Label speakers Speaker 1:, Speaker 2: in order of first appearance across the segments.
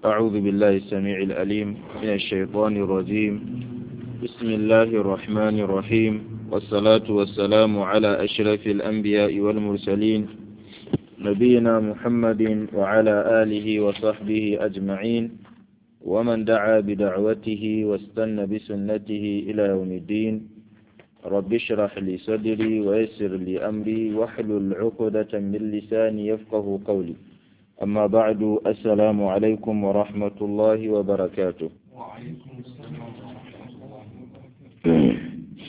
Speaker 1: أعوذ بالله السميع الأليم من الشيطان الرجيم بسم الله الرحمن الرحيم والصلاة والسلام على أشرف الأنبياء والمرسلين نبينا محمد وعلى آله وصحبه أجمعين ومن دعا بدعوته واستنى بسنته إلى يوم الدين رب اشرح لي صدري ويسر لي أمري واحلل عقدة من لساني يفقه قولي أما بعد السلام عليكم ورحمة الله وبركاته
Speaker 2: وعليكم السلام ورحمة الله وبركاته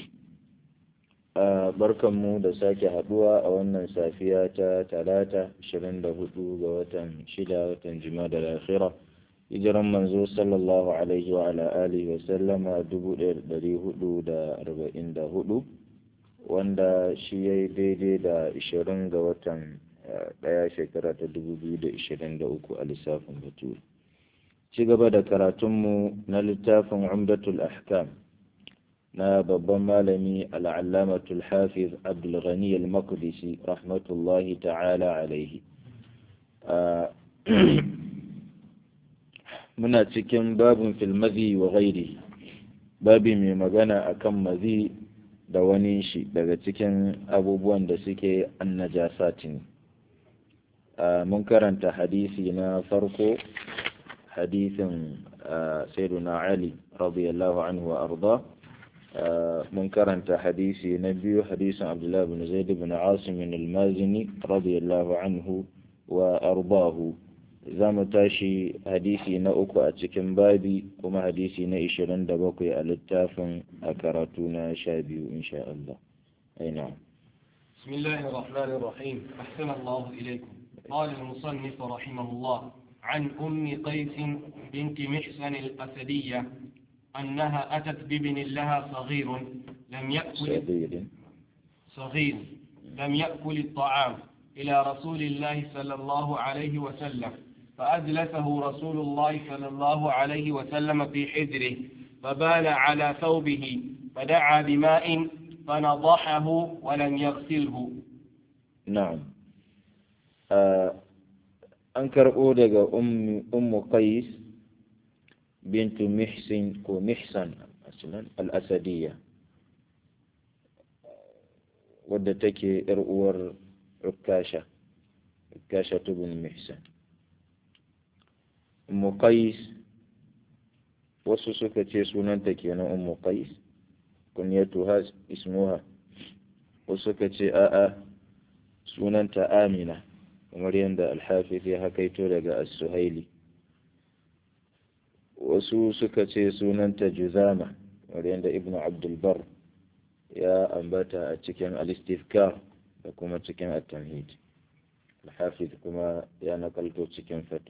Speaker 1: barkanmu da sake haduwa a wannan safiya ta talata 24 ga watan shida watan jima'a da akhira hijiran manzo sallallahu alaihi wa ala alihi wa sallama 1444 wanda shi ya yi daidai da 20 ga watan daya shekara ta 2023 a lissafin bature ci gaba da karatunmu na littafin umdatul ahkam na babban malami al'allamatul hafiz abdulghani al-maqdisi rahmatullahi ta'ala alaihi muna cikin babin filmazi wa gairi babi mai magana akan mazi da wani shi daga cikin abubuwan da suke annajasati ne mun karanta hadisi na farko hadisin sayyiduna ali radiyallahu anhu wa arda mun karanta hadisi na biyu hadisin abdullahi bin zaid bin asim al-mazini radiyallahu anhu wa ardahu za mu tashi hadisi na uku a cikin babi kuma hadisi na ishirin da bakwai a littafin a karatu na sha biyu insha Allah aina
Speaker 2: بسم الله الرحمن الرحيم أحسن الله إليكم قال المصنف رحمه الله عن أم قيس بنت محسن الأسدية أنها أتت بابن لها صغير لم يأكل
Speaker 1: صغير
Speaker 2: صغير لم يأكل الطعام إلى رسول الله صلى الله عليه وسلم فأجلسه رسول الله صلى الله عليه وسلم في حجره فبال على ثوبه فدعا بماء فنضحه ولم يغسله
Speaker 1: na'am an karɓo daga ummu qais bintu mihsin ko mihsan aslan al-asadiyya wadda take yar uwar ukasha ukasha ibn mihsan ummu qais wasu suka ce sunanta kenan ummu qais kunyatuha ismuha wasu suka ce a'a sunanta amina kamar yadda alhafiz ya hakaito daga as-suhaili wasu suka ce sunanta juzama kamar yadda ibn abdulbar ya ambata a cikin al-istifkar da kuma cikin at-tamhid alhafiz kuma ya nakalto cikin fatih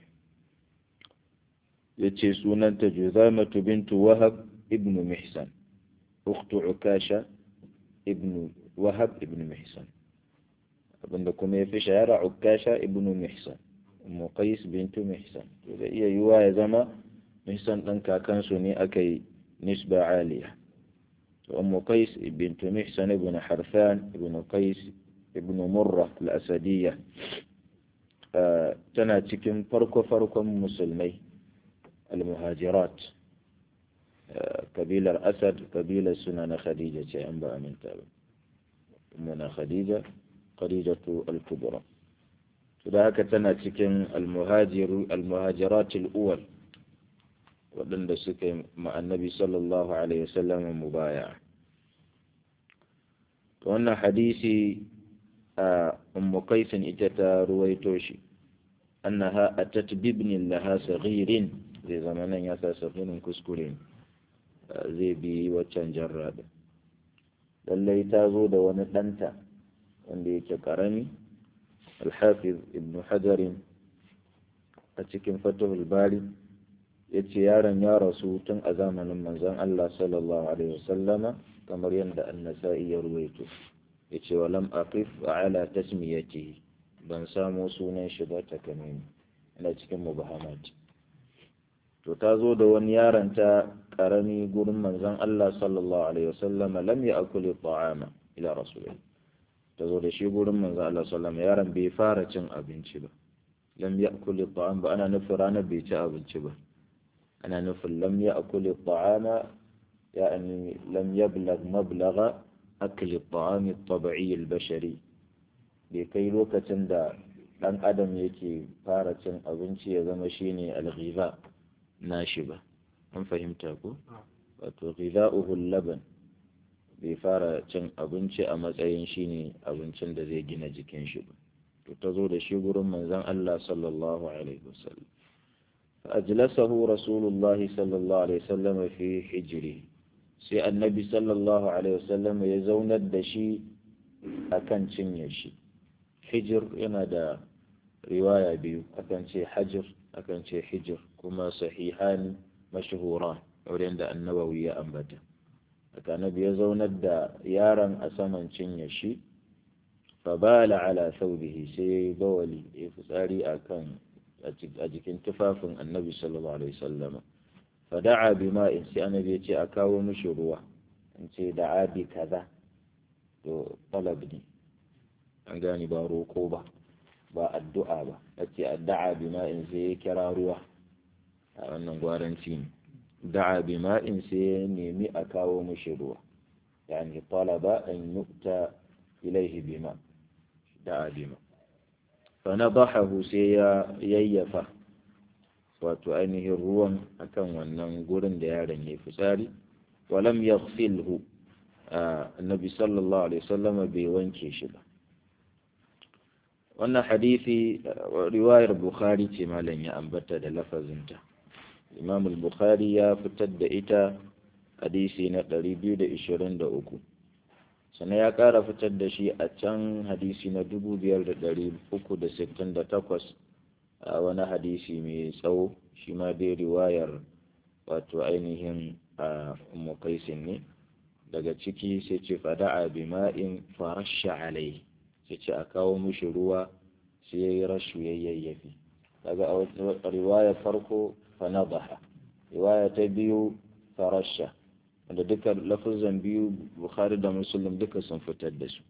Speaker 1: yace sunanta juzamatu bintu wahab ibn mihsan ukhtu ukasha ibn wahab ibn mihsan abinda kuma ya fi shahara ukasha ibn mihsan ummu qais bintu mihsan to da iya yiwa ya zama mihsan ɗan kakansu ne aka yi nisba aliya to ummu qais bintu mihsan ibn harfan ibn qais ibn murra al-asadiyya tana cikin farko-farkon musulmai al-muhajirat kabilar asad kabilar suna na khadija ce an ba aminta ba na khadija khadijatu al-kubra to da haka tana cikin al-muhajiru al-muhajirat al-awwal waɗanda suka yi annabi sallallahu alaihi wasallam mubaya to wannan hadisi a ummu qaisin ita ta ruwaito shi annaha atat bibnin laha saghirin zai zama nan ya sa safirin kuskure zai bi waccan jarra din lallai ta zo da wani ɗanta wanda yake ƙarami alhafiz ibn hajarin a cikin fatahul bari ya ce yaron ya rasu tun a zamanin manzon Allah sallallahu alaihi wasallama kamar yadda annasa'i ya ruwaito ya ce wa lam aqif ala tasmiyati ban samo sunan shi ba ta kamani ina cikin mubahamat to ta zo da wani yaron ta karami gurin manzon Allah sallallahu alaihi wasallama lam ya'kul ta'ama ila rasulillah ta zo da shi gurin manzon Allah sallallahu alaihi yaron bai fara cin abinci ba lam ya'kul at-ta'am ba ana nufin ranar bai ci abinci ba ana nufin lam ya'kul at-ta'ama يعني لم يبلغ مبلغ أكل الطعام الطبيعي البشري بكي لوكة دا ɗan adam yake fara cin abinci ya zama shine alghiza nashi ba an fahimta ko wato ghiza'uhu laban bai fara cin abinci a matsayin shine abincin da zai gina jikin shi ba to ta zo da shi gurin manzon Allah sallallahu alaihi wasallam فأجلسه رسول الله صلى الله عليه وسلم في حجره sai annabi sallallahu alaihi wasallam ya zaunar da shi akan cinye shi hijir yana da riwaya biyu akan ce hajir akan ce hijir kuma sahihani mashhura wurin da annabawi ya ambata haka annabi ya zaunar da yaron a saman cinye shi fabala ala thawbihi sai ya yi bawali ya fitsari akan a jikin tufafin annabi sallallahu alaihi wasallam fada'a bima'in sai annabi ya ce a kawo mishi ruwa in ce da'a bi kaza to talab ne an gani ba roko ba ba addu'a ba yace da'a bima'in sai ya kira ruwa a wannan gwaranci ne da'a bima'in sai ya nemi a kawo mishi ruwa yani talaba an yukta ilaihi bima da'a bima fa nadahahu sai ya yayyafa wato ainihin ruwan akan wannan gurin da yaron ya fitsari walam yaghsilhu annabi sallallahu alaihi wasallam bai wanke shi ba wannan hadisi riwayar bukhari ce malam ya ambata da lafazinta imam al-bukhari ya fitar da ita hadisi na 223 sannan ya ƙara fitar da shi a can hadisi na 5368 a wani hadisi mai tsawo shi ma dai riwayar wato ainihin a mukaisin ne daga ciki sai ce fada'a bima'in farasha alai sai ce a kawo mushi ruwa sai ya yi rashu ya yayyafi daga a riwaya farko fanadaha riwaya ta biyu farasha wanda duka lafazan biyu bukhari da muslim duka sun fitar da su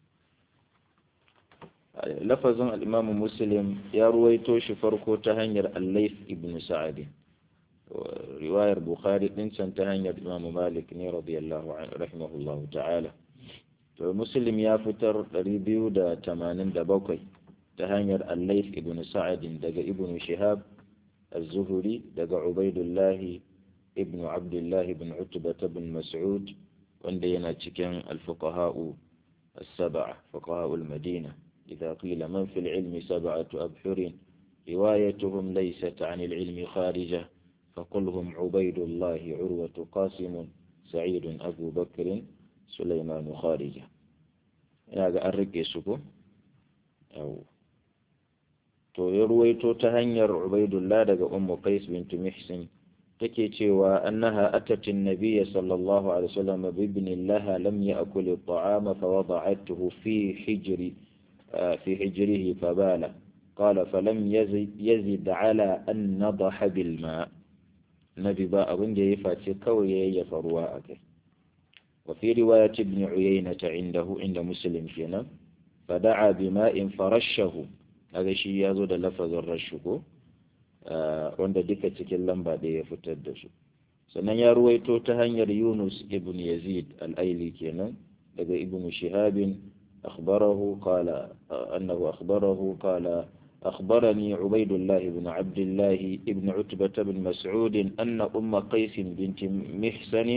Speaker 1: lafazin al'imamu muslim ya ruwaito shi farko ta hanyar allaif ibn sa'adi riwayar bukhari din can ta hanyar imamu malik ne radiyallahu rahimahullahu ta'ala to muslim ya fitar 287 ta hanyar allaif ibn sa'adin daga ibn shihab az-zuhri daga ubaidullah ibn abdullah ibn utbah ibn mas'ud wanda yana cikin al-fuqaha'u as-sab'a fuqaha'ul madina إذا قيل من في العلم سبعة أبحر روايتهم ليست عن العلم خارجة فقل هم عبيد الله عروة قاسم سعيد أبو بكر سليمان خارجة هذا الرقي سكو أو to ya ruwaito ta hanyar Ubaidullah daga Ummu Qais bint Mihsin take cewa annaha atat an-nabiy sallallahu alaihi wasallam bi ibn laha lam ya'kul at-ta'ama fa wada'atuhu fi hijri في حجره فبال قال فلم يزد, يزد على أن نضح بالماء نبي باء بنجي فاتي كوي يفروا أكي وفي رواية ابن عيينة عنده عند مسلم فينا فدعا بماء فرشه هذا شيء يزود لفظ الرشكو wanda duka cikin lamba da ya fitar da su sannan ya ruwaito ta hanyar yunus ibn yazid al-aili kenan daga ibn shihabin أخبره قال أنه أخبره قال أخبرني عبيد الله بن عبد الله بن عتبة بن مسعود أن أم قيس بنت محسن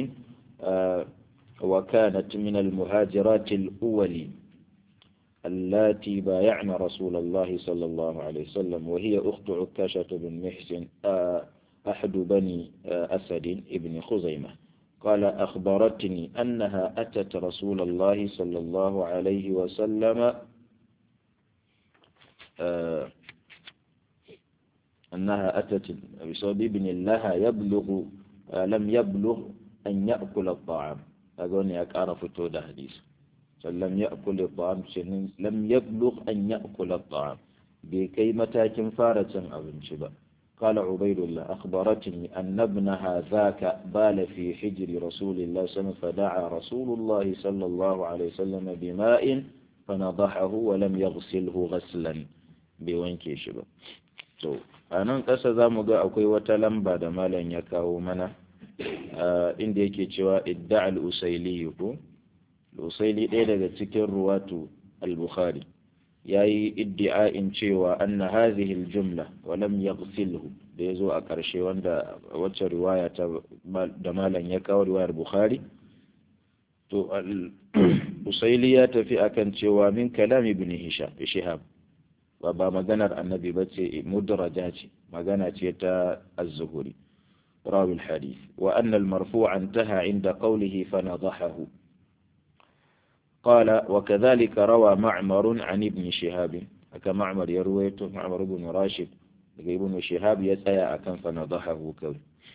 Speaker 1: وكانت من المهاجرات الأول اللاتي بايعن رسول الله صلى الله عليه وسلم وهي أخت عكاشة بن محسن أحد بني أسد بن خزيمة قال أخبرتني أنها أتت رسول الله صلى الله عليه وسلم آه أنها أتت بسبب ابن لها يبلغ آه لم يبلغ أن يأكل الطعام أظن أعرف تودا حديث لم يأكل الطعام لم يبلغ أن يأكل الطعام بكي متاكن فارة أبن شبا قال عبيد الله أخبرتني أن ابنها ذاك بال في حجر رسول الله صلى الله عليه وسلم فدعا رسول الله صلى الله عليه وسلم بماء فنضحه ولم يغسله غسلا bai wanke shi ba to a nan ƙasa za mu ga akwai wata lamba da malam ya kawo mana inda yake cewa idda al-usaili ko al-usaili ɗaya daga cikin ruwatu al-bukhari ya yi iddi'a'in cewa anna hadhihi al-jumla wa lam yaghsilhu da yazo a ƙarshe wanda wacce riwaya ta da malam ya kawo riwayar bukhari to al-usaili ya tafi akan cewa min kalam ibn hisham shihab ba ba maganar annabi ba ce mudraja ce magana ce ta az-zuhuri rawi al-hadith wa anna al-marfu' intaha inda qawlihi fa nadahahu قال وكذلك روى معمر عن ابن شهاب أكا معمر يرويته معمر بن راشد ابن شهاب يسأي أكن فنضحه كول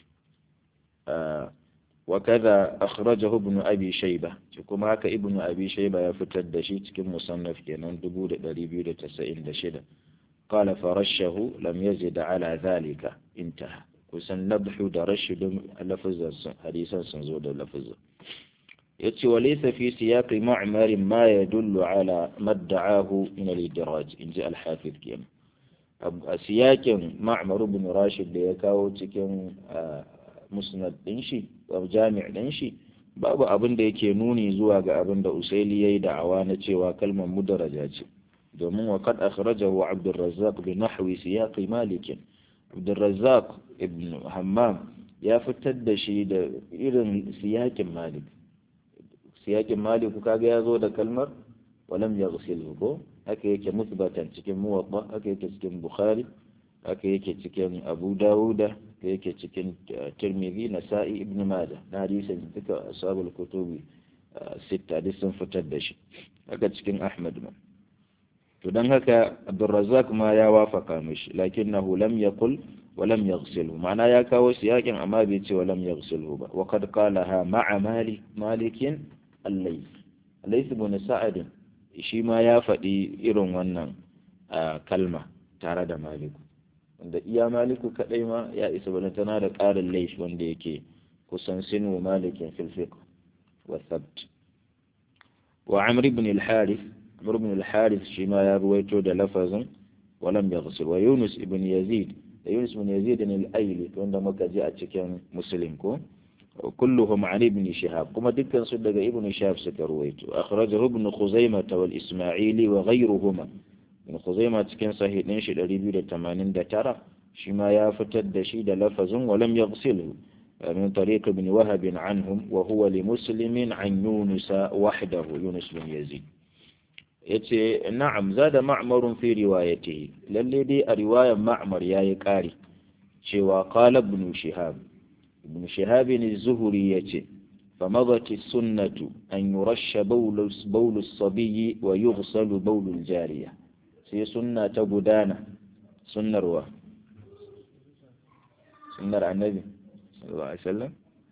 Speaker 1: آه وكذا أخرجه ابن أبي شيبة كما هكا ابن أبي شيبة يفتد شيء كم مصنف كنان دبود دريبيو تسعين دشدة قال فرشه لم يزد على ذلك انتهى kusan nabhu da rashidun lafazan hadisan sun zo da lafazan yace wa laysa fi siyaqi ma'mar ma yadullu ala madda'ahu min al-idraj inji al-hafiz kenan a siyakin ma'mar ibn rashid da ya kawo cikin musnad din shi jami' din shi babu abin da yake nuni zuwa ga abin da usaili yayi da'awa na cewa kalmar mudaraja ce domin wa kad akhrajahu abd razzaq bi nahwi siyaqi malik abd razzaq ibn hammam ya fitar da shi da irin siyakin malik siyakin malik kaga ya zo da kalmar walam yaghsilhu ko haka yake musbatan cikin muwatta haka yake cikin bukhari haka yake cikin abu dawuda haka yake cikin tirmidhi nasa'i ibn majah na hadisin duka ashabul kutubi sita duk sun fitar da shi haka cikin ahmad ma to dan haka abdurrazzaq ma ya wafaka mishi lakinnahu lam yaqul wa lam yaghsilhu ma'ana ya kawo siyakin amma bai ce wa lam yaghsilhu ba wa qad qalaha ma'a malik malikin al-layth layth ibn sa'ad shi ma ya faɗi irin wannan kalma tare da maliku wanda iya maliku kadai ma ya isa bane tana da ƙarin laifi wanda yake kusan sinu malikin fil fiqh wa thabt wa amr ibn al-harith amr ibn al-harith shi ma ya ruwaito da lafazin wa lam yaghsil wa yunus ibn yazid da yunus ibn yazid al-ayli wanda muka ji a cikin muslim ko كلهم عن ابن شهاب كما دكان صدق ابن شهاب سكرويت أخرجه ابن خزيمة والإسماعيلي وغيرهما ابن خزيمة كان صحيح نشي الريبيو لتمانين دترى شما يافتد شيد لفظ ولم يغسله من طريق ابن وهب عنهم وهو لمسلم عن يونس وحده يونس بن يزيد yace na'am zada ma'marun fi riwayatihi lalle dai a riwayar ma'mar yayi kari cewa qala ibn shihab ابن شهاب الزهري يتي فمضت السنة أن يرش بول, بول الصبي ويغسل بول الجارية سي سنة تبدانا سنة روا سنة النبي صلى الله عليه وسلم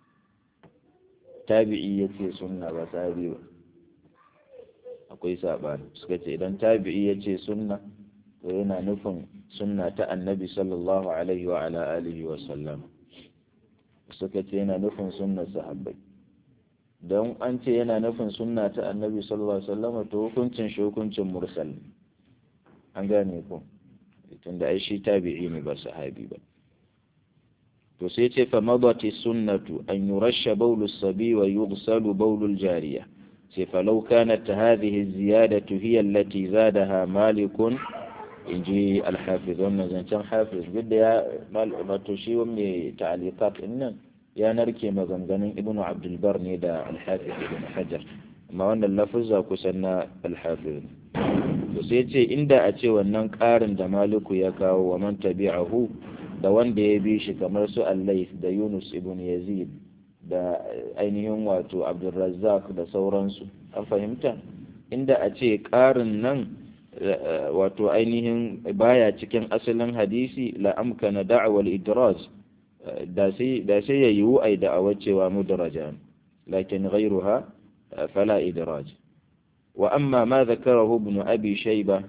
Speaker 1: tabi'i ya ce sunna ba sahabi ba akwai saɓani suka ce idan tabi'i ya ce sunna to yana nufin sunna ta annabi sallallahu alaihi wa ala alihi wa sallam suka ce yana nufin sunnar sahabbai don an ce yana nufin sunna ta annabi sallallahu alaihi wasallam to hukuncin shi hukuncin mursal an gane ko tunda ai shi tabi'i ne ba sahabi ba to sai ce fa madati sunnatu an yurasha bawlu sabi wa yughsalu bawlu jariya sai fa law kanat hadhihi ziyadatu hiya allati zadaha malikun inji al-hafiz wannan zancen hafiz bidda ya wato shi mai ta'aliqat nan ya narke maganganun ibn abdulbar ne da al-hafiz ibn hajar amma wannan lafuzza kusan na al-hafiz to sai ce inda a ce wannan ƙarin da maliku ya kawo wa man tabi'ahu da wanda ya bi shi kamar su allais da yunus ibn yazid da ainihin wato abdulrazzaq da sauransu an fahimta inda a ce ƙarin nan wato ainihin baya cikin asalin hadisi la amkana da'awal idraz da sai ya yiwu ai da'awar cewa mudraja lakin ghairuha fala idraj wa amma ma zakarahu ibn abi shayba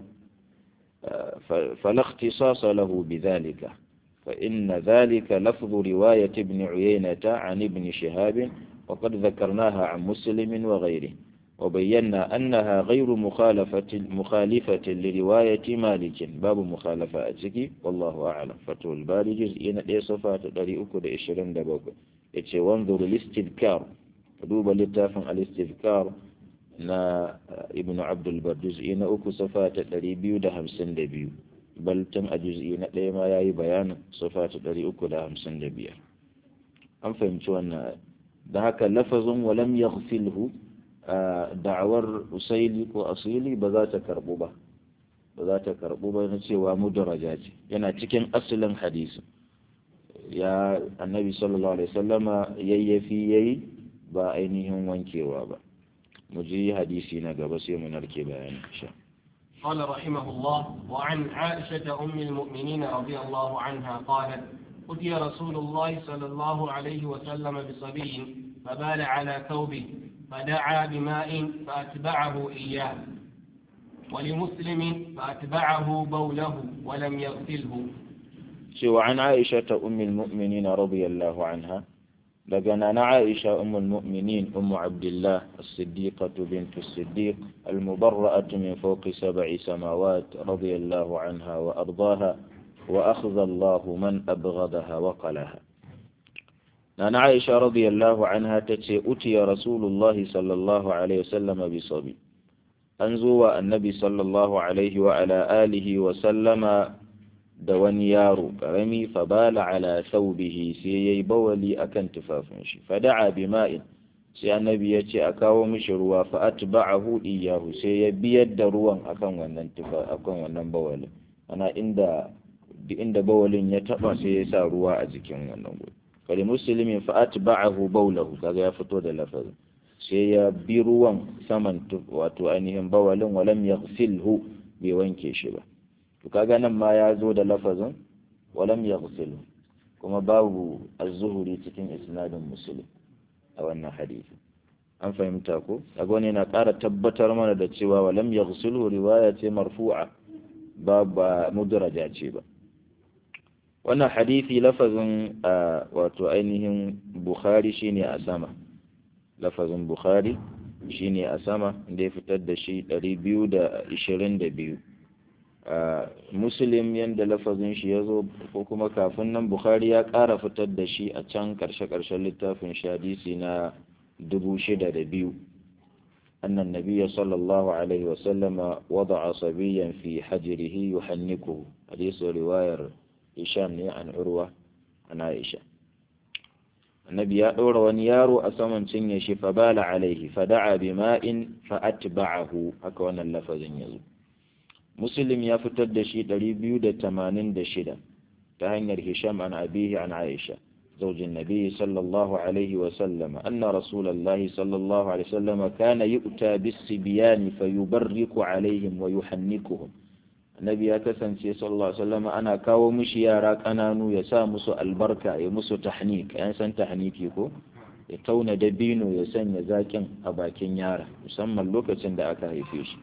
Speaker 1: فلا اختصاص له بذلك فإن ذلك لفظ رواية ابن عيينة عن ابن شهاب وقد ذكرناها عن مسلم وغيره وبينا أنها غير مخالفة مخالفة لرواية مالك باب مخالفة أتكي والله أعلم فتو الباري جزئين دي صفات داري أكو دي إشرين دبوك يتشي وانظر الاستذكار دوب لتافن الاستذكار نا ابن عبد البر جزئين أكو صفات داري بيو ده همسن دبيو بل تم أجزئين دي ما ياي بيان صفات داري أكو ده همسن دبيو أم فهمتوا أن ده هكا لفظ ولم يغفله da'awar usaili ko asili ba za ta karbu ba ba za ta karbu ba na cewa mudaraja ce yana cikin asalin hadisi ya annabi sallallahu alaihi wasallama yayyafi yayi ba ainihin wankewa ba mu ji hadisi na gaba sai mu narke bayani insha
Speaker 2: قال رحمه الله وعن عائشة أم المؤمنين رضي الله عنها قالت أتي رسول الله صلى الله عليه وسلم بصبي فبال على ثوبه فدعا بماء فأتبعه إياه ولمسلم فأتبعه بوله ولم يغسله
Speaker 1: سوى عن عائشة أم المؤمنين رضي الله عنها لقنا عائشة أم المؤمنين أم عبد الله الصديقة بنت الصديق المبرأة من فوق سبع سماوات رضي الله عنها وأرضاها وأخذ الله من أبغضها وقلها نانا عائشة رضي الله عنها تتي أتي رسول الله صلى الله عليه وسلم بصبي أنزو النبي صلى الله عليه وعلى آله وسلم دوان يارو كرمي فبال على ثوبه سيي بولي أكن تفافنشي فدعا بماء sai annabi ya ce a kawo mishi ruwa fa atba'ahu iyahu sai ya biyar da ruwan akan wannan tufa akan wannan bawalin ana inda inda bawalin ya taba sai ya sa ruwa a jikin wannan gudu fali muslimin fa atba'ahu bawlahu kaga ya fito da lafazin sai ya bi ruwan saman wato ainihin bawalin walam yaghsilhu bai wanke shi ba to kaga nan ma ya zo da lafazin walam yaghsilhu kuma babu az-zuhuri cikin isnadin muslim a wannan hadisi an fahimta ko kaga wani yana ƙara tabbatar mana da cewa walam yaghsilhu riwaya ce marfu'a ba ba mudraja ce ba wannan hadisi lafazin wato ainihin bukhari shine a sama lafazin bukhari shine a sama da ya fitar da shi 222 muslim yadda lafazin shi ya zo ko kuma kafin nan bukhari ya ƙara fitar da shi a can ƙarshe-ƙarshen littafin shi hadisi na 6,002 أن النبي صلى الله عليه وسلم وضع صبيا في حجره يحنكه حديث رواية هشام عن عروة عن عائشة النبي يأور ونيار أسمن سنيش فبال عليه فدعا بماء فأتبعه أكوان اللفظ يزو مسلم يفتد شيء دريبيو دا تمانين دا شدا تهنير هشام عن أبيه عن عائشة زوج النبي صلى الله عليه وسلم أن رسول الله صلى الله عليه وسلم كان يؤتى بالصبيان فيبرك عليهم ويحنكهم annabi ya kasance sallallahu alaihi wasallam ana kawo mishi yara kananu ya sa musu albarka ya musu tahnik yan san tahniki ko ya tauna dabino ya sanya zakin a bakin yara musamman lokacin da aka haife shi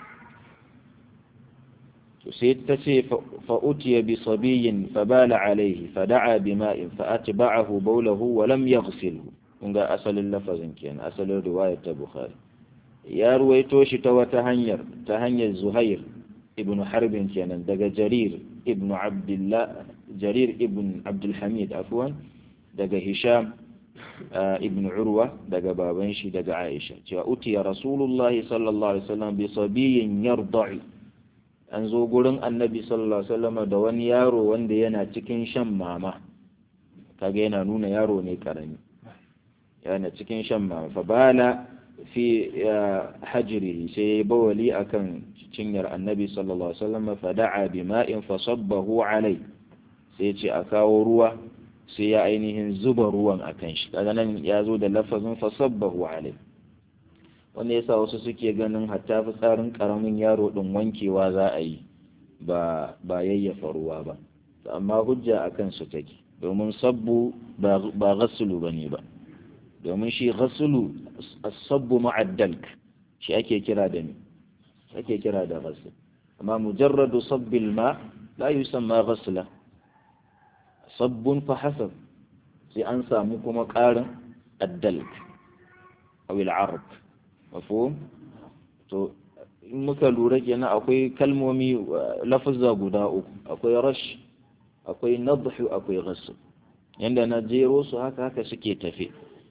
Speaker 1: to sai ta ce fa utiya bi sabiyin fa bala alaihi fa da'a bima'in fa atba'ahu bawlahu wa lam yaghsilhu kun ga asalin lafazin kenan asalin riwayar ta bukhari ya ruwaito shi ta wata hanyar ta hanyar zuhair ibn harbin kenan daga jarir ibn abdullah jarir ibn abdulhamid afwan daga hisham ibn urwa daga baban shi daga aisha cewa utiya rasulullahi sallallahu alaihi wasallam bi sabiyin yarda'i an zo gurin annabi sallallahu alaihi wasallam da wani yaro wanda yana cikin shan mama kaga yana nuna yaro ne karami yana cikin shan mama fa bala fi hajrihi sai ya bawali akan cinyar annabi sallallahu alaihi wasallam fa da'a bima'in fa sabbahu alai sai ya ce a kawo ruwa sai ya ainihin zuba ruwan akan shi kaga nan ya zo da lafazin fa sabbahu alai wanda yasa wasu suke ganin hatta fitsarin karamin yaro din wankewa za a yi ba ba yayyafa ruwa ba amma hujja akan su take domin sabbu ba ghasulu bane ba domin shi ghasulu as-sabbu ma'addalk shi ake kira da ni ake kira da ghasl amma mujarradu sabbil ma la yusamma ghasla sabbun fa hasab sai an samu kuma ƙarin addalk aw al-arab mafhum to in muka lura kenan akwai kalmomi lafazza guda uku akwai rash akwai nadhu akwai ghasb yanda na jero su haka haka suke tafe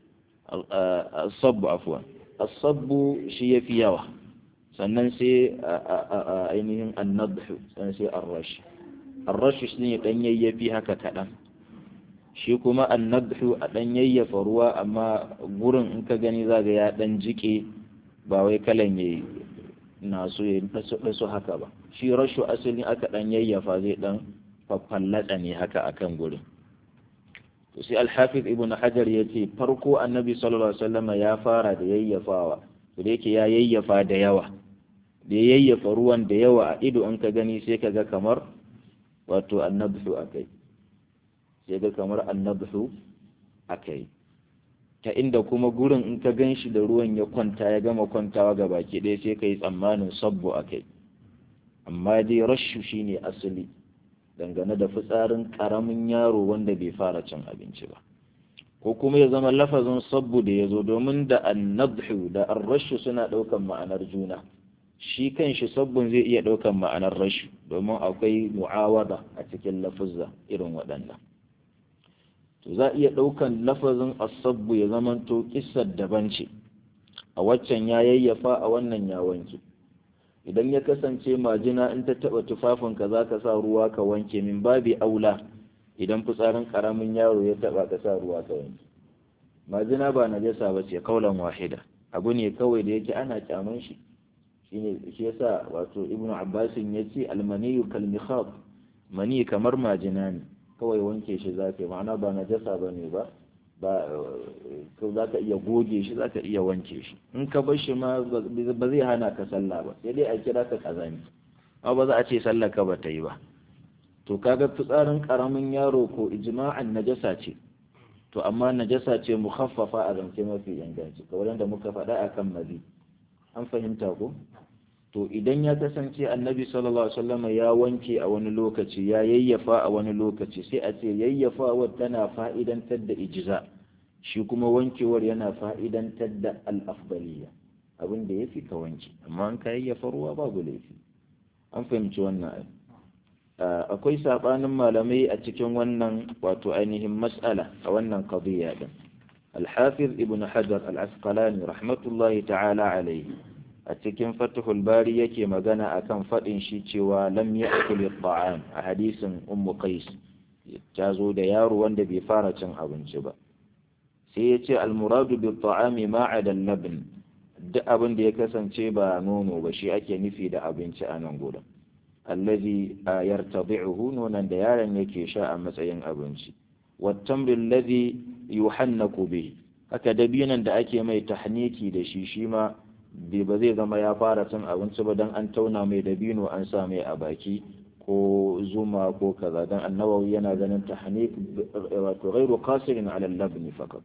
Speaker 1: as-sabbu afwan as-sabbu shi yafi yawa sannan sai ainihin an-nadhu sannan sai ar-rash ar-rash shi ne dan yayyafi haka kadan shi kuma an-nadhu a dan yayyafa ruwa amma gurin in ka gani zaga ya dan jike ba wai kalan yayi na so ya dasu haka ba shi rashu asalin aka dan yayyafa zai dan fafallata ne haka akan gurin to sai al-hafiz ibn hajar yace farko annabi sallallahu alaihi wasallam ya fara da yayyafawa to da yake ya yayyafa da yawa da ya yayyafa ruwan da yawa a ido in ka gani sai ka ga kamar wato annabhu akai sai ga kamar annabhu akai ta inda kuma gurin in ka gan shi da ruwan ya kwanta ya gama kwantawa ga baki ɗaya sai ka yi tsammanin sabbo a kai amma dai rashu shi ne asali dangane da fitsarin ƙaramin yaro wanda bai fara cin abinci ba ko kuma ya zama lafazin sabbu da ya zo domin da annabhu da arrashu suna ɗaukan ma'anar juna shi kan shi sabbin zai iya ɗaukan ma'anar rashu domin akwai mu'awada a cikin lafuzza irin waɗannan to za a iya ɗaukan lafazin asabbu ya zamanto kissar daban ce a waccan ya yayyafa a wannan ya wanke idan ya kasance majina in ta taɓa tufafinka za ka sa ruwa ka wanke min babi aula idan fitsarin ƙaramin yaro ya taɓa ka sa ruwa ka wanke majina ba najasa ba ce kaulan wahida abu ne kawai da yake ana kyaman shi shine shi yasa wato ibnu abbasin ya ce almaniyu kalmikhab mani kamar majina ne kawai wanke shi za ka yi ma'ana ba na jasa ba ne ba ba za ka iya goge shi za ka iya wanke shi in ka bar shi ma ba zai hana ka sallah ba sai dai a kira ka kazami amma ba za a ce sallah ka ba ta yi ba to kaga fitsarin karamin yaro ko ijma'an najasa ce to amma najasa ce mukhaffafa a zance mafi inganci kamar da muka faɗa akan mazi an fahimta ko to idan ya kasance annabi sallallahu alaihi wasallam ya wanke a wani lokaci ya yayyafa a wani lokaci sai a ce yayyafawar tana fa'idantar da ijza shi kuma wankewar yana fa'idantar da al-afdaliyya abin da yafi ka wanke amma an ka yayyafa ruwa babu laifi an fahimci wannan akwai sabanin malamai a cikin wannan wato ainihin mas'ala a wannan qadiyya din al-hafiz ibn hajar al-asqalani rahmatullahi ta'ala alayhi a cikin fatihul bari yake magana akan faɗin shi cewa lam ya'kul at-ta'am a hadisin ummu qais ta zo da yaro wanda bai fara cin abinci ba sai ya ce al-muradu bi ta'ami ma adal labn duk abin da ya kasance ba nono ba shi ake nufi da abinci a nan gurin allazi yartadi'uhu nonon da yaron yake sha a matsayin abinci wat-tamr allazi yuhannaku bihi haka dabinan da ake mai tahniki da shi shi ma ba zai zama ya fara cin abinci ba don an tauna mai dabino an sa mai a baki ko zuma ko kaza don annawawi yana ganin tahnik wato ghairu qasirin ala al-labni faqat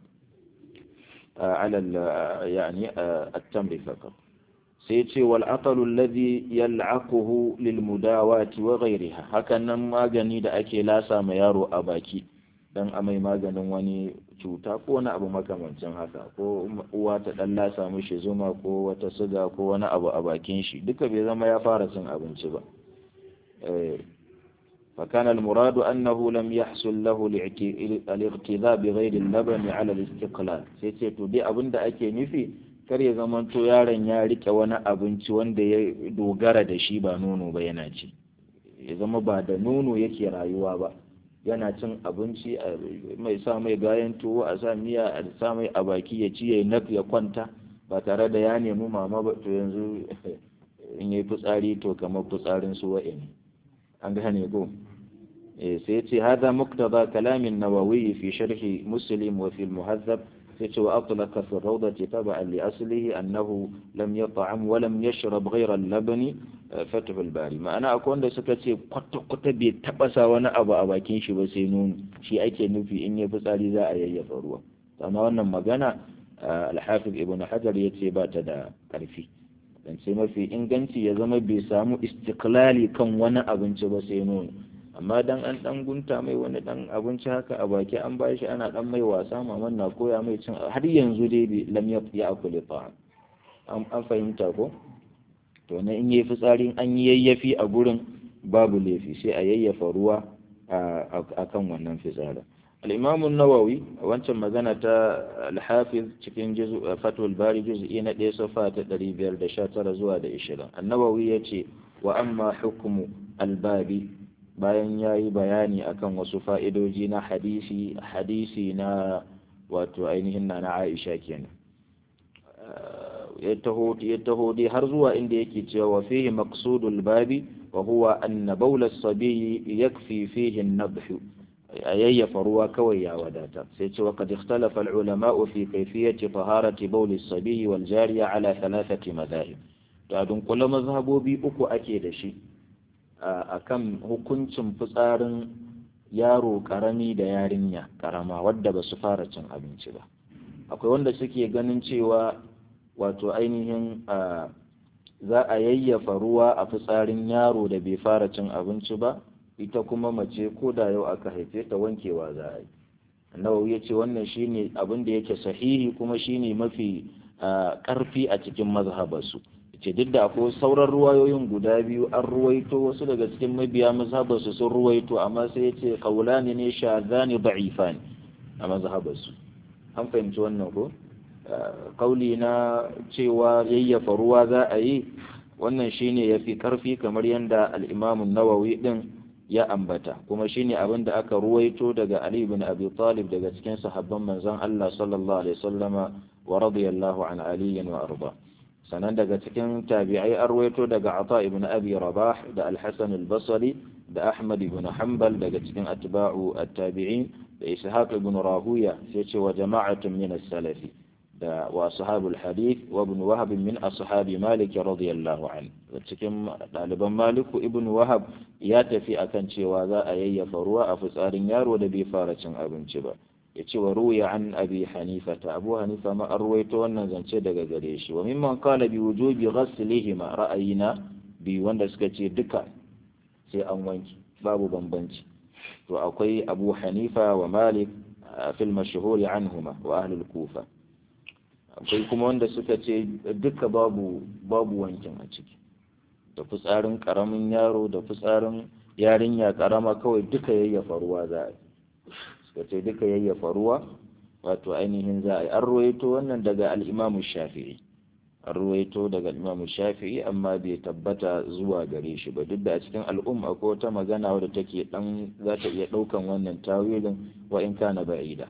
Speaker 1: ala yani at-tamr faqat sai ce wal aqalu alladhi yal'aquhu lil mudawati wa ghayriha hakan nan magani da ake lasa ma yaro a baki dan amai maganin wani cuta ko wani abu makamancin haka ko uwa ta dan lasa mishi zuma ko wata suga ko wani abu a bakin shi duka bai zama ya fara cin abinci ba فكان المراد أنه لم يحصل له الاغتذاء بغير اللبن على الاستقلال سيتي to dai abin da ake nufi kar ya zamanto yaron ya rike wani abinci wanda ya dogara da shi ba nono ba yana ci ya zama ba da nono yake rayuwa ba yana cin abinci mai sa mai gayan tuwo a sa miya a sa mai a baki ya ci ya nak ya kwanta ba tare da ya nemi mama ba to yanzu in yi fitsari to kamar fitsarin su wa'e ne an gane ko eh sai ce hada muqtada kalamin nawawi fi sharhi muslim wa fi al-muhazzab sai ce wa atlaqa fi rawdati tab'an li aslihi annahu lam yat'am wa lam yashrab ghayra al-labn fatih al-bari ma'ana akwai wanda suka ce kwata kwata bai taba sa wani abu a bakin shi ba sai nono shi ake nufi in ya fitsari za a yayyafa ruwa amma wannan magana al-hafiz ibn hajar yace ba ta da karfi dan sai mafi inganci ya zama bai samu istiklali kan wani abinci ba sai nono amma dan an dan gunta mai wani dan abinci haka a baki an ba shi ana dan mai wasa maman na koya mai cin har yanzu dai bai lam ya akuli ta'am an fahimta ko to na in yi fitsarin an yi yayyafi a gurin babu laifi sai a yayyafa ruwa a kan wannan fitsarin al'imamun nawawi a wancan magana ta alhafiz cikin fatul bari juz'i na ɗaya safa ta ɗari biyar da sha tara zuwa da ishirin annawawi ya ce wa amma hukumu albabi bayan ya yi bayani akan wasu fa'idoji na hadisi hadisi na wato ainihin na na aisha kenan ya taho dai har zuwa inda yake cewa wa fihi maqsudul babi wa huwa anna bawla as-sabi yakfi fihi an-nadh ayyafa ruwa kawai ya wadata sai ce wa qad ikhtalafa al-ulama fi kayfiyati taharati bawl as-sabi wal jariya ala thalathati madahib to adun kula mazhabobi uku ake da shi akan hukuncin fitsarin yaro karami da yarinya karama wadda ba su fara cin abinci ba akwai wanda suke ganin cewa wato ainihin za a yayyafa ruwa a fitsarin yaro da bai fara cin abinci ba ita kuma mace ko da yau aka haife ta wankewa za a yi nawawi ya ce wannan shine abin da yake sahihi kuma shine mafi karfi a cikin mazhabarsu ce duk da akwai sauran ruwayoyin guda biyu an ruwaito wasu daga cikin mabiya mazhabarsu sun ruwaito amma sai ya ce kaulani ne shazani da'ifani a mazhabarsu an fahimci wannan ko kauli na cewa yayyafa ruwa za a yi wannan shine yafi karfi kamar yadda al-Imam nawawi din ya ambata kuma shine abin da aka ruwaito daga Ali ibn Abi Talib daga cikin sahabban manzon Allah sallallahu alaihi wasallama wa radiyallahu an Ali wa arda sanan daga cikin tabi'ai an ruwaito daga Ata ibn Abi Rabah da Al-Hasan al-Basri da Ahmad ibn Hanbal daga cikin atba'u at-tabi'in da Ishaq ibn Rahuya sai ce wa jama'atun min as-salafi da wa ashabul hadith wa ibn wahab min ashabi malik radiyallahu anhu cikin ɗaliban maliku ibn wahab ya tafi akan cewa za a yayyafa ruwa a fitsarin yaro da bai fara cin abinci ba ya ce wa ruya an abi hanifa ta abu hanifa ma an ruwaito wannan zance daga gare shi wa mimman qala bi wujubi ghaslihima ra'ayina bi wanda suka ce duka sai an wanki babu bambanci to akwai abu hanifa wa malik fil mashhuri anhuma wa ahlul kufa akwai kuma wanda suka ce duka babu babu wankin a ciki da fitsarin karamin yaro da fitsarin yarinya karama kawai duka yayyafa ruwa za a yi suka ce duka yayyafa ruwa wato ainihin za a yi an ruwaito wannan daga al'imamu shafi'i an ruwaito daga al'imamu shafi'i amma bai tabbata zuwa gare shi ba duk da a cikin al'umma ko wata magana wadda take dan za ta iya ɗaukan wannan tawilin wa in kana ba'ida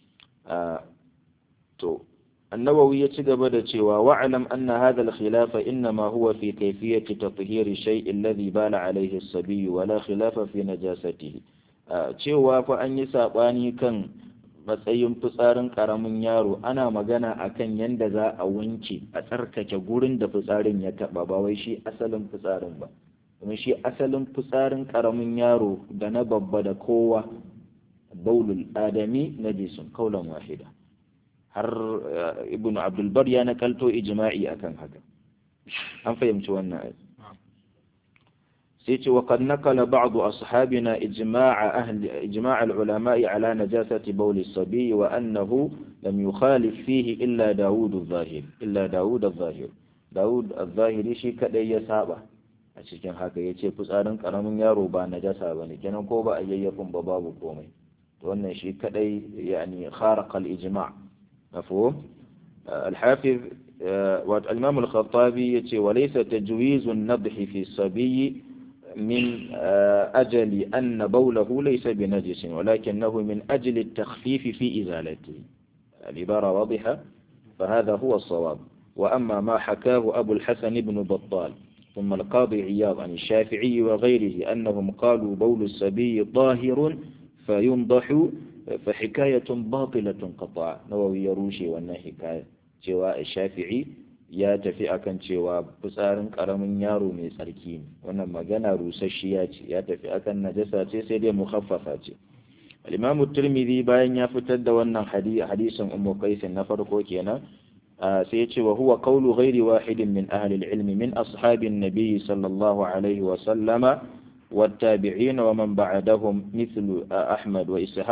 Speaker 1: to النووي يتجب دتشوا واعلم أن هذا الخلاف إنما هو في كيفية تطهير الشيء الذي بال عليه الصبي ولا خلاف في نجاسته cewa fa an yi saɓani kan matsayin fitsarin ƙaramin yaro ana magana akan yadda za a wanke a tsarkake gurin da fitsarin ya taɓa ba wai shi asalin fitsarin ba kuma shi asalin fitsarin ƙaramin yaro da na babba da kowa baulul adami na jisun kaulan wahida har ibn abdulbar ya nakalto ijma'i akan haka an fahimci wannan ai sai ce wa qad nakala ba'd ashabina ijma'a ahli ijma' al-ulama'i ala najasati bawl as-sabi wa annahu lam yukhalif fihi illa daud adh-dhahir illa daud adh-dhahir daud adh-dhahiri shi kadai ya saba a cikin haka yace fitsarin karamin yaro ba najasa bane kenan ko ba a yayyafin ba babu komai wannan shi kadai yani kharaqa al-ijma' مفهوم الحافظ والإمام الخطابي يتي وليس تجويز النضح في الصبي من أجل أن بوله ليس بنجس ولكنه من أجل التخفيف في إزالته العبارة واضحة فهذا هو الصواب وأما ما حكاه أبو الحسن بن بطال ثم القاضي عياض عن الشافعي وغيره أنهم قالوا بول الصبي طاهر فينضح فحكاية باطلة قطعا نووي يروشي wannan hikaya cewa Shafi'i ya tafi akan cewa fitsarin karamin yaro mai tsarki ne wannan magana rusasshiya ce ya tafi akan najasa ce sai dai mukhaffafa ce al-Imam Tirmidhi bayan ya fitar da wannan hadisin Ummu Qais na farko kenan sai ya ce wa huwa qawlu ghairi wahidin min ahli al-ilm min ashabin nabiy sallallahu alaihi wa sallama والتابعين ومن بعدهم مثل أحمد وإسحاق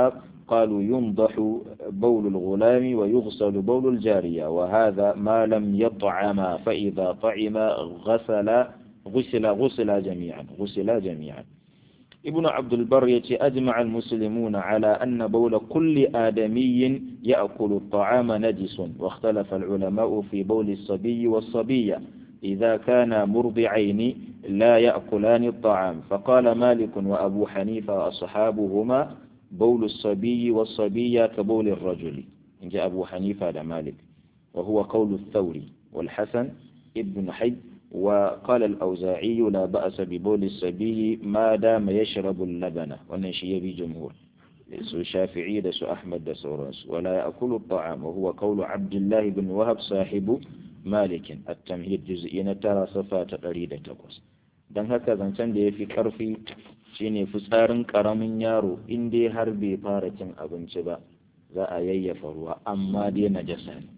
Speaker 1: قالوا ينضح بول الغلام ويغسل بول الجارية وهذا ما لم يطعم فإذا طعم غسل غسل غسل جميعا غسل جميعا ابن عبد البر يتي أجمع المسلمون على أن بول كل آدمي يأكل الطعام نجس واختلف العلماء في بول الصبي والصبية إذا كان مرضعين لا يأكلان الطعام فقال مالك وأبو حنيفة وأصحابهما بول الصبي والصبية كبول الرجل إن جاء أبو حنيفة لمالك وهو قول الثوري والحسن ابن حي وقال الأوزاعي لا بأس ببول الصبي ما دام يشرب اللبن ونشي بجمهور su shafi'i da su ahmad da sauransu wala ya akulu ta'am wa huwa qawlu abdullah ibn wahab sahibu malikin at-tamhid juz'i na tara safa ta 108 dan haka zancen da yafi karfi shine fitsarin karamin yaro in dai har bai fara cin abinci ba za a yayyafa ruwa amma dai najasa ne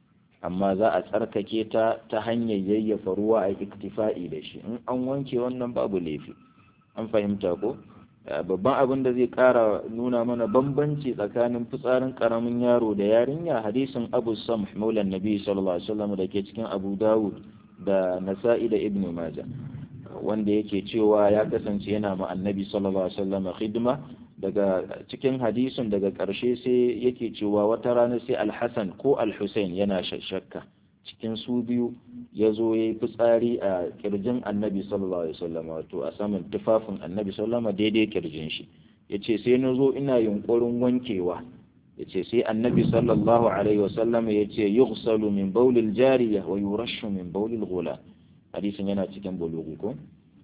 Speaker 1: amma za a tsarkake ta ta hanyar yayyafa ruwa a iktifa'i da shi in an wanke wannan babu laifi an fahimta ko babban abin da zai kara nuna mana bambanci tsakanin fitsarin karamin yaro da yarinya hadisin abu sam maulan nabi sallallahu alaihi wasallam da ke cikin abu dawud da nasa'i da ibnu majah wanda yake cewa ya kasance yana ma annabi sallallahu alaihi wasallam khidma daga cikin hadisin daga ƙarshe sai yake cewa wata rana sai alhassan ko alhussein yana shakka cikin su biyu ya zo ya yi fitsari a kirjin annabi sallallahu alaihi wasallam wato a saman tufafin annabi sallallahu daidai kirjin shi ya ce sai na zo ina yunkurin wankewa ya ce sai annabi sallallahu alaihi wasallam ya ce yughsalu min baulil jariya wa yurashu min baulil ghula hadisin yana cikin bulugu ko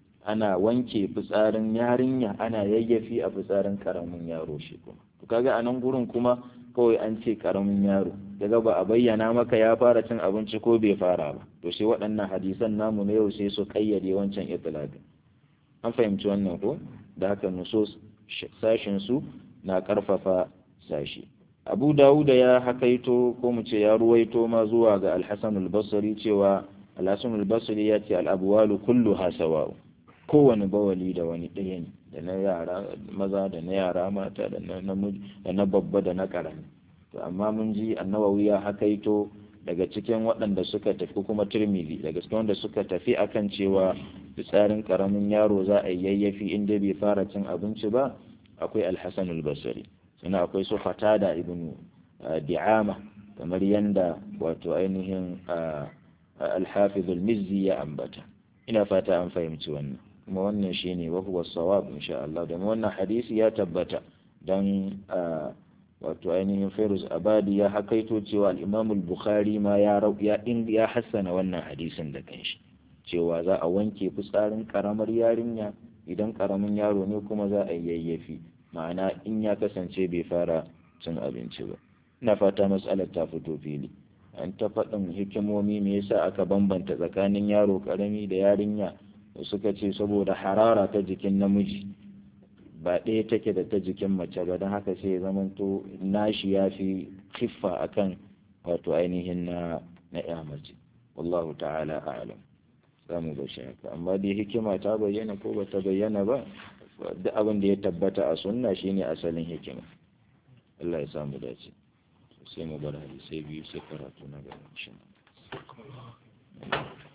Speaker 1: ana wanke fitsarin yarinya ana yayyafi a fitsarin karamin yaro shi kuma to kaga a nan gurin kuma kawai an ce karamin yaro daga ba a bayyana maka ya fara cin abinci ko bai fara ba to sai waɗannan hadisan namu na yau sai su kayyade wancan itlaqin an fahimci wannan ko da haka nusus sashin su na karfafa sashi Abu Dawuda ya hakaito ko mu ce ya ruwaito ma zuwa ga Al-Hasan al-Basri cewa Al-Hasan al-Basri ya ce al-abwalu kulluha sawa'u kowane bawali da wani ɗaya ne da na yara maza da na yara mata da na namiji da na babba da na ƙarami to amma mun ji annawawi ya hakaito daga cikin waɗanda suka tafi kuma turmili daga cikin wanda suka tafi akan cewa fitsarin ƙaramin yaro za a yayyafi inda bai fara cin abinci ba akwai alhassan albasari sannan akwai su fatada ibn di'ama kamar yanda wato ainihin alhafiz al-mizzi ya ambata ina fata an fahimci wannan kuma wannan shine wa huwa sawab insha Allah da wannan hadisi ya tabbata dan wato ainihin Fairuz Abadi ya hakaito cewa al-Imam al-Bukhari ma ya ya ya hassana wannan hadisin da kanshi cewa za a wanke fitsarin karamar yarinya idan karamin yaro ne kuma za a yayyafi ma'ana in ya kasance bai fara cin abinci ba ina fata mas'alar ta fito fili an ta faɗin hikimomi me yasa aka bambanta tsakanin yaro karami da yarinya suka ce saboda harara ta jikin namiji ba ɗaya take da ta jikin mace ba don haka sai ya zamanto nashi ya fi kiffa akan wato ainihin na na ya mace wallahu ta'ala a'lam za mu bashi haka amma dai hikima ta bayyana ko ba ta bayyana ba duk abin da ya tabbata a sunna shine asalin hikima Allah ya samu dace sai mu bar hadisai biyu sai karatu na gaba insha Allah